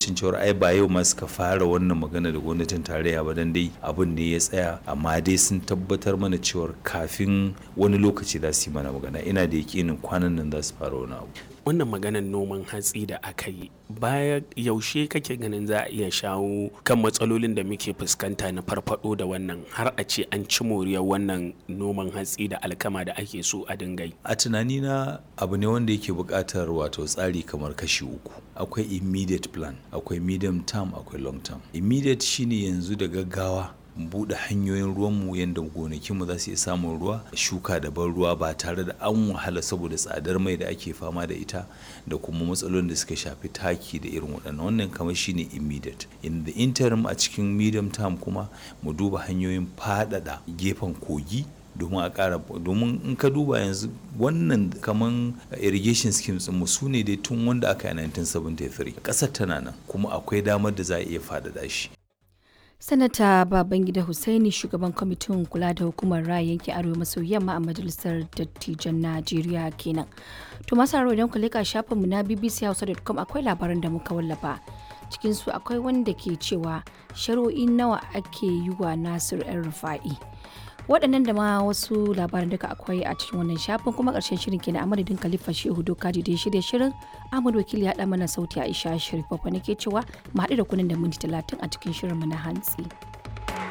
tabbacin cewa ai ba yau ma suka fara wannan magana da gwamnatin tarayya ba dan dai abin ne ya tsaya amma dai sun tabbatar mana cewa kafin wani lokaci za su yi mana magana ina da yakinin kwanan nan za su fara wani abu wannan maganar noman hatsi da aka yi baya yaushe kake ganin za a iya shawo kan matsalolin da muke fuskanta na farfado da wannan har a ce an ci moriyar wannan noman hatsi da alkama da ake so a dinga yi a tunanina abu ne wanda yake buƙatar wato tsari kamar kashi uku akwai immediate plan akwai medium term akwai long term immediate shine yanzu da gaggawa buɗe hanyoyin ruwanmu yadda gonakinmu za su iya samun ruwa shuka da ban ruwa ba tare da an wahala saboda tsadar mai da ake fama da ita da kuma matsalolin da suka shafi taki da irin waɗannan wannan kamar shine immediate in the interim a cikin medium term kuma mu duba hanyoyin faɗaɗa gefen kogi domin a ƙara domin in ka duba yanzu wannan kaman irrigation schemes mu su ne dai tun wanda aka yi 1973 ƙasar tana nan kuma akwai damar da za a iya faɗaɗa shi sanata babangida hussaini shugaban kwamitin kula da hukumar raya yankin arewa maso yamma a majalisar dattijan najeriya kenan to masu haro idan ku leka shafinmu na bbchausa.com akwai labaran da muka wallafa cikin su akwai wanda ke cewa shari'o'i nawa ake yi wa nasir yan rufa'i waɗannan da ma wasu labaran duka akwai a cikin wannan shafin kuma ƙarshen shirin kenan a madadin khalifa shehu dokaji da shirya shirin ahmad wakili ya mana sauti aisha sharif babba nake cewa mu haɗu da kunan da minti talatin a cikin shirin mu na hantsi.